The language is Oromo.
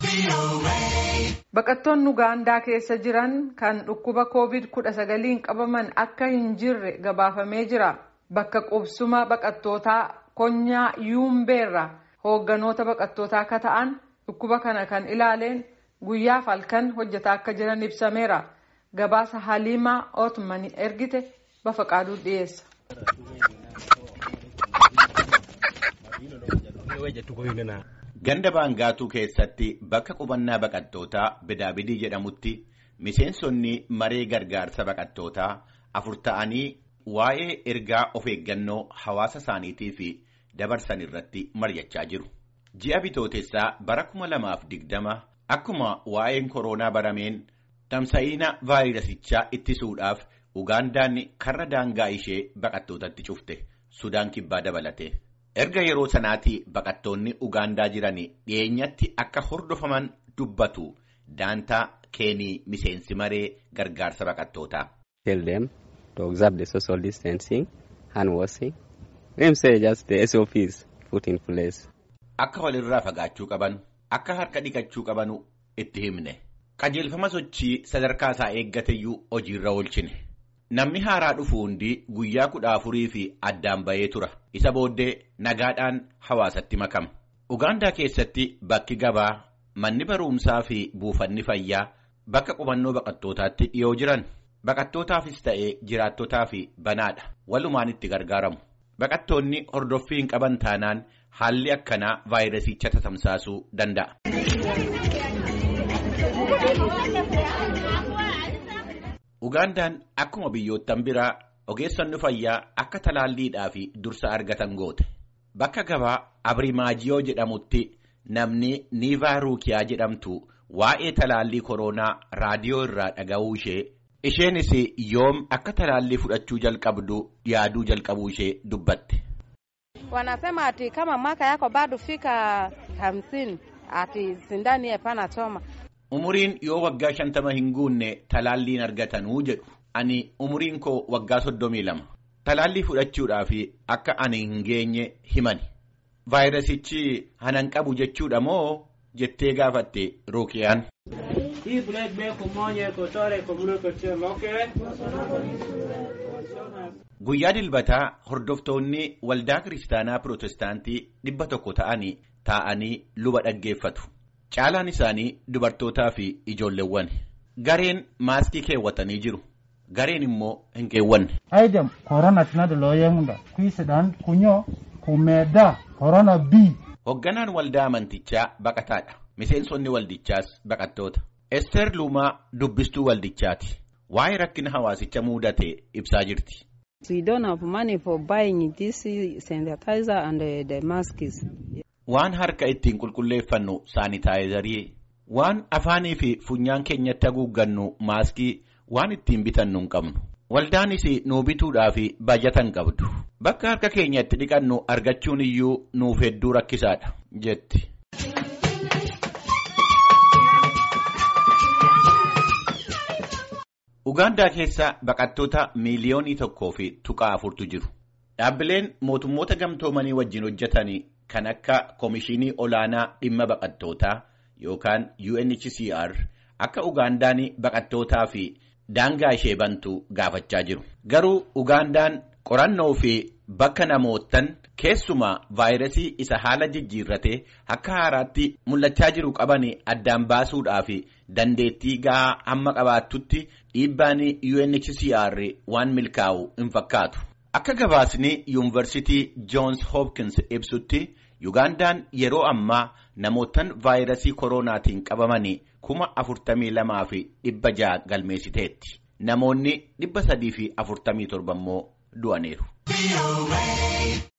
Baqattoonni Ugaandaa keessa jiran kan dhukkuba COVID-19 qabaman akka hin jirre gabaafamee jira. Bakka qubsuma baqattootaa konyaa Yuumbeerra hoogganoota baqattootaa akka ta'an dhukkuba kana kan ilaaleen guyyaaf halkan hojjetaa akka jiran ibsameera. Gabaasa Haliimaa Ootmanii ergite Bafaqaaduu dhiyeessa. Ganda baangaatuu keessatti bakka qubannaa baqattootaa bidaabidii jedhamutti miseensonni maree gargaarsa baqattootaa afur ta'anii waa'ee ergaa of eeggannoo hawaasa isaaniitii fi dabarsan irratti mari'achaa jiru. Ji'a bitootessaa bara kuma lamaaf digdama akkuma waa'een koronaa barameen tamsa'iina vaayirasichaa ittisuudhaaf Ugaandaan karra daangaa ishee baqattootatti cufte Sudaan kibbaa dabalate. Erga yeroo sanaatii baqattoonni Ugaandaa jiran dhiyeenyatti akka hordofaman dubbatu daantaa keenii miseensi maree gargaarsa baqattootaa. Tell them to observe the social distancing, hand washing. Them say just the SOPs put in place. Akka walirraa fagaachuu qaban, akka harka dhiqachuu qabanu itti himne. Qajeelfama sochii sadarkaa isaa eeggateyyuu hojiirra oolchine. Namni haaraa dhufu hundi guyyaa kudha afurii fi addaan bahee tura. Isa booddee nagaadhaan hawaasatti makama. Ugaandaa keessatti bakki gabaa, manni barumsaa fi buufanni fayyaa bakka qubannoo baqattootaatti dhiyoo jiran baqattootaafis ta'ee jiraattotaaf banaadha. Walumaan itti gargaaramu. Baqattoonni hordoffii hin qaban taanaan haalli akkanaa vaayirasicha tatamsaasuu danda'a. Ugaandaan akkuma biyyoottan biraa ogeessonni fayyaa akka talaalliidhaa fi dursa argatan goote. Bakka gabaa Abirimaajiyoo jedhamutti namni Niivaa Ruukiyaa jedhamtu waa'ee talaallii koronaa raadiyoo irraa dhaga'uu ishee isheenis yoom akka talaallii fudhachuu jalqabdu yaaduu jalqabuu ishee dubbatte. Wanasema ati kama mwaka yako bado fika hamsini ati sindani hapana choma. Umuriin yoo waggaa shantama hin guunne talaalliin argatanuu jedhu. Ani umuriin koo waggaa soddomii lama. Talaallii fudhachuudhaaf akka ani hin geenye himani. Vaayirasichi hanan qabu jechuudha moo jettee gaafatte Ruukiyaan. Guyyaa dilbataa hordoftoonni waldaa kiristaanaa pirootestaantii dhibba tokko ta'anii taa'anii luba dhaggeeffatu. Caalaan isaanii dubartootaa fi ijoolleewwan. Gareen maaskii keewwatanii jiru. Gareen immoo hin keewwanne. Aydem korona tinadu looyemunda kwiisidhaan kunyoo kumeeddaa korona bii. Hoogganaan waldaa amantichaa baqataadha. Miseensonni waldichaas baqattoota. Ester Luumaa dubbistuu waldichaati. Waa'ee rakkina hawaasicha mudate ibsaa jirti. We don't have money for buying this sanitizer and the, the masks. Waan harka ittiin qulqulleeffannu saanitaayizarii, waan afaanii fi funyaan keenyatti haguuggannu maaskii waan ittiin bitannu hin qabnu. Waldaanis nuu bituudhaaf baajata hin qabdu. Bakka harka keenyatti dhiqannu argachuun iyyuu nuuf hedduu rakkisaadha jetti. Ugaandaa keessa baqattoota miiliyoonii tokkoo fi tuqaa afurtu jiru. Dhaabbileen mootummoota gamtoomanii wajjin hojjetan kan akka Komishinii Olaanaa Dhimma Baqattootaa yookaan UNHCR akka Ugaandaan baqattootaa fi daangaa ishee bantu gaafachaa jiru. Garuu Ugaandaan qorannoo fi bakka namootan keessumaa vaayirasii isa haala jijjiirratee akka haaraatti mul'achaa jiru qaban addaan baasuudhaaf dandeettii gahaa hamma qabaattutti dhiibbaan UNHCR waan milkaa'u hin fakkaatu. Akka gabaasni yuunivarsiitii Joons Hopkins ibsutti Ugaandaan yeroo ammaa namootan vaayirasii koronaatiin qabaman kuma afurtamii lamaa fi dhibba ja'a galmeessiteetti. Namoonni dhibba sadii fi afurtamii torba immoo du'aniiru.